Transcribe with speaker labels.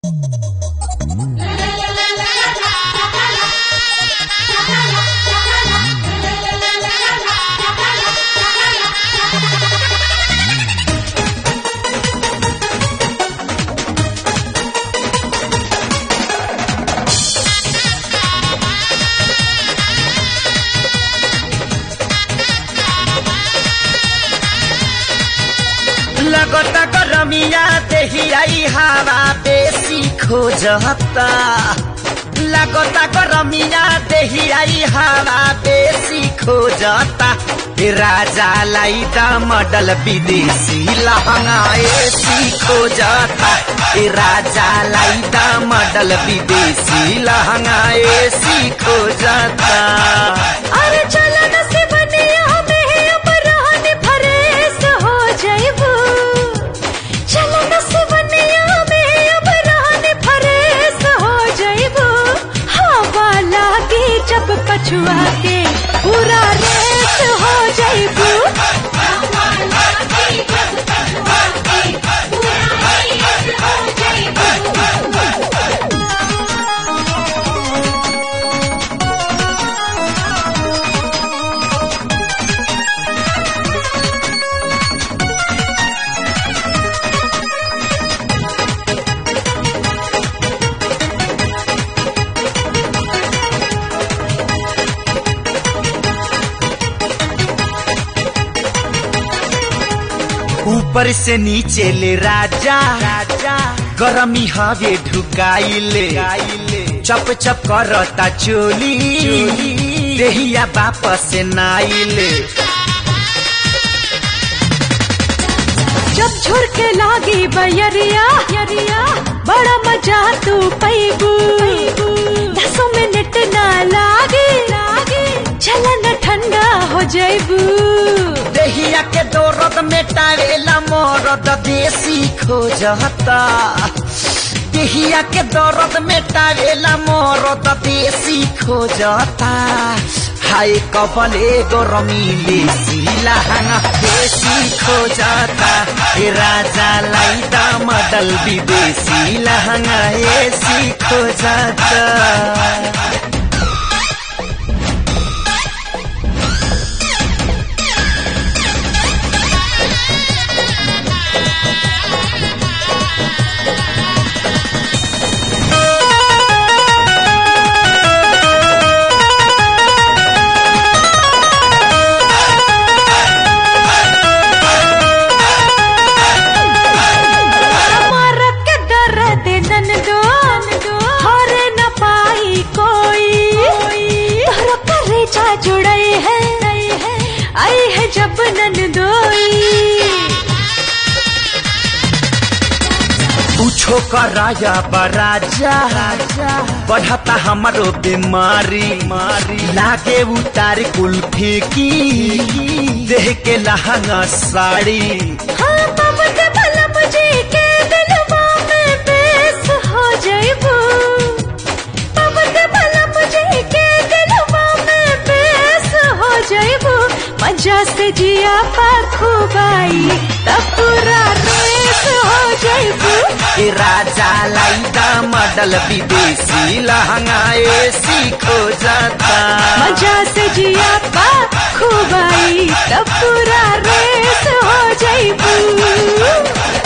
Speaker 1: लगता गरमिया देहियाई हवा बेसी खोजता लगता गरमिया देहियाई हवा बेसी खोजता ए राजा लाई दा मॉडल विदेशी लहंगा एसी खोजता ए राजा लाई दा मॉडल विदेशी लहंगा एसी खोजता
Speaker 2: अरे चलो न से बनिया में अब रहन फरेस हो जाइबू चलो न से बनिया में अब रहन फरेस हो जाइबू हवा लागे जब पछुआ के पूरा रेस हो जाइबू हवा लागे जब पछुआ के पूरा रेस हो जाइबू
Speaker 1: ऊपर से नीचे ले राजा राजा गरमी हवे ढुकाइले चप चप करता चोली देहिया वापस नाइले
Speaker 2: जब झुरके लागी बयरिया यरिया बड़ा मजा तू पैबू दसों मिनट ना लागे लागे चलन ठंडा हो जाइबू
Speaker 1: देहिया के दौरद में टावेला मोरद देसी खोजता देहिया के दौरद में टावेला मोरद देसी खोजता हाय कपल एगो रमीले सिलहंगा देसी खोजता ए राजा लाइदा मडल विदेशी लहंगा एसी खोजता
Speaker 2: मारत के दर्द ननदो हरे न पाई कोई तोहरा करेजा जुड़ई है आई है जब ननदोई
Speaker 1: पूछो कराया बराजा बढ़ता हमारो बीमारी मारी लागे उतार कुल्फी की देह के लहंगा साड़ी
Speaker 2: हाँ तब के बलम जी के दिलवा में बेस हो जाइबू तब के बलम जी के दिलवा में बेस हो जाइबू मजा से जिया पाखुबाई तब पूरा रेस हो जाइबू
Speaker 1: ए राजा लाइदा मॉडल विदेशी लहंगा एसी खोजता
Speaker 2: मजा से जिया पाखुबाई तब पूरा रेस हो जाइबू